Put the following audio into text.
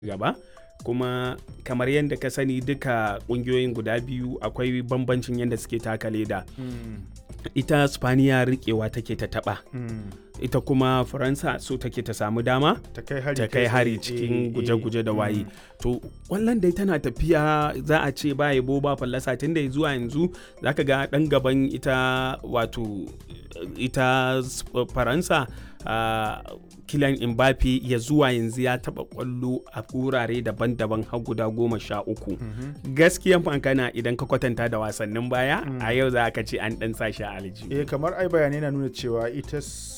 gaba kuma kamar yadda ka sani duka kungiyoyin guda biyu akwai bambancin yadda suke taka leda ita spaniya rikewa take ta taba ita kuma faransa so take ta samu dama ta kai hari ta kai hari tsaye. cikin Eh, guje-guje da eh, waye to kwallon dai tana tafiya za a ce ba yabo ba fallasa tun da zuwa yanzu zaka ga dan gaban ita wato ita s- faransa ah, Kylian Mbappe ya zuwa yanzu ya taba kwallo a wurare daban-daban har guda goma sha uku gaskiyan fankana idan ka kwatanta da wasannin baya a yau za ka ce an dan sa shi a aljihu eh kamar ai bayanai na nuna cewa ita